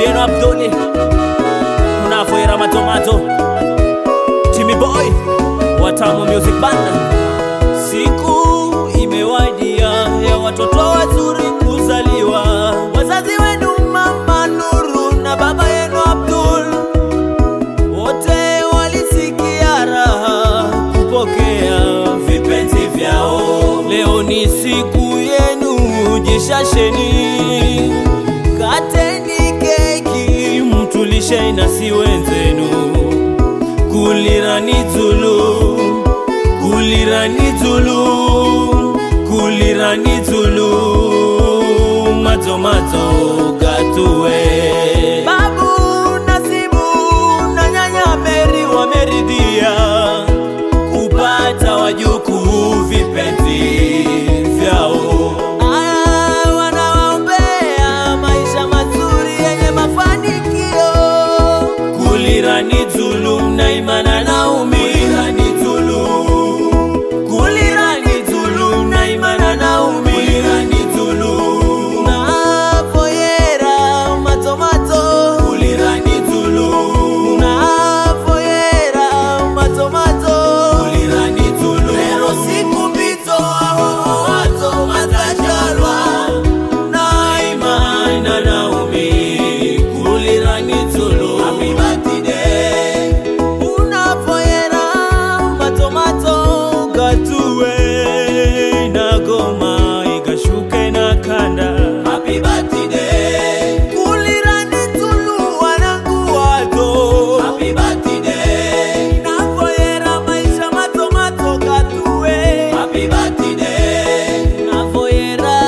yenu Abduli unavoera matomato Timmy Boy Watamu Music Band. Siku imewadia ya watoto wazuri kuzaliwa, wazazi wenu mama Nuru na baba yenu Abdul wote walisikia raha kupokea vipenzi vyao. Leo ni siku yenu, jishasheni, kateni keki, mtulishe nasi wenzenu, kulira ni tulu, kulira ni tulu, kulira ni tulu, matomato gatue Babu Nasibu na nyanya Meri wameridhia kupata wajukuu vipenzi vyao. Ah, wanawaombea maisha mazuri yenye mafanikio. Kulira ni Zulu na Imana Naomi. Kulira ni Zulu. Kulira ni Zulu na Imana Naomi. Kulira ni Zulu. Na Foyera matomato. Kulira ni Zulu. Na Foyera matomato. Kulira ni Zulu. Lero siku mbito aho wato matajalwa. Na Imana Naomi. Kulira ni Zulu. Happy birthday. Unafoyera matomato gatue na goma igashuke na kanda Happy birthday Kulira ni tulu wanangu wato Happy birthday Nafoyera maisha matomato gatue Happy birthday Nafoyera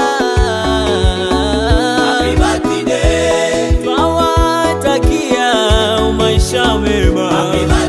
Happy birthday Twawatakia maisha mema Happy birthday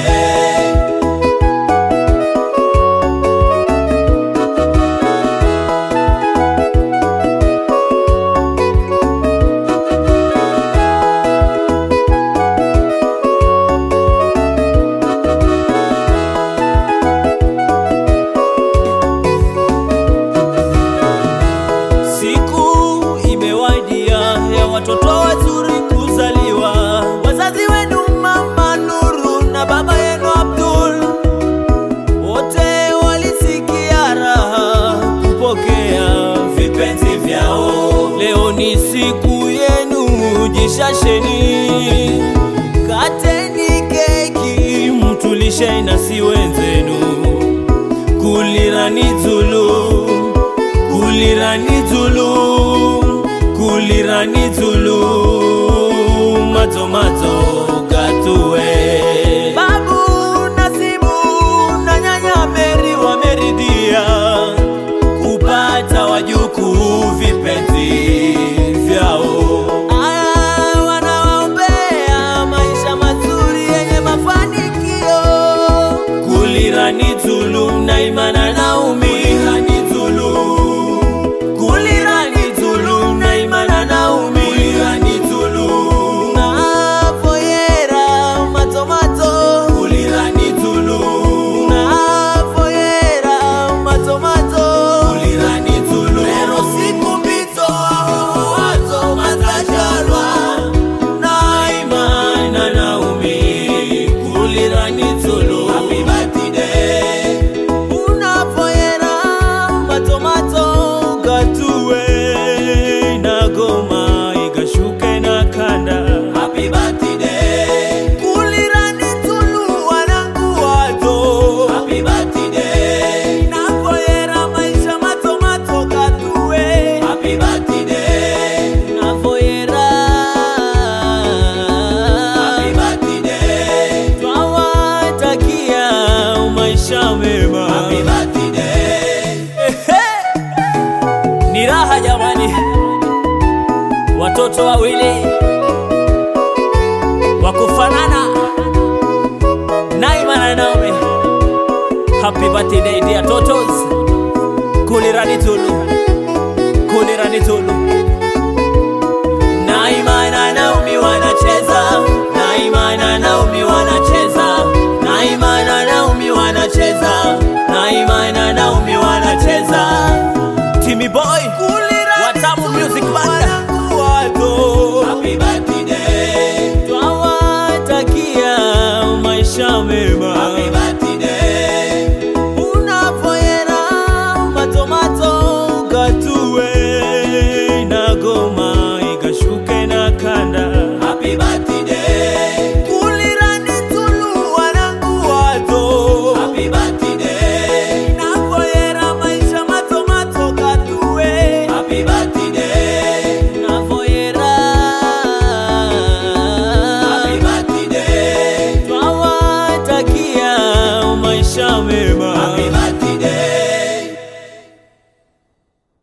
Siku imewadia ya watoto wazuri kuzaliwa, wazazi wenu mama Nuru na baba yenu Abdul wote walisikia raha kupokea vipenzi vyao. Leo ni siku yenu, jishasheni, kateni keki, mtulishe nasi wenzenu, kulira ni Zulu kulira ni tulu kulira ni tulu matomato gatue babu nasibu na nyanya meri wameridhia kupata wajukuu vipenzi vyao Ah, wanawaombea maisha mazuri yenye mafanikio kulira ni tulu na imana naumi kulira ni tulu kulira ni tulu na imana naumi kulira ni tulu na foyera matomato kulira ni tulu na foyera matomato kulira ni tulu lero siku mbito aho wato matajalwa na imana naumi kulira ni tulu happy birthday unafoyera matomato gatue na goma igashuke na kanda happy birthday kulira ni tulu wanangu wato happy birthday nafoyera maisha matomato gatue happy birthday nafoyera happy birthday twawatakia maisha mema happy birthday ni raha jamani, watoto wawili wa kufanana, Naima na Naomi. Happy birthday dear totos, kulirani tulu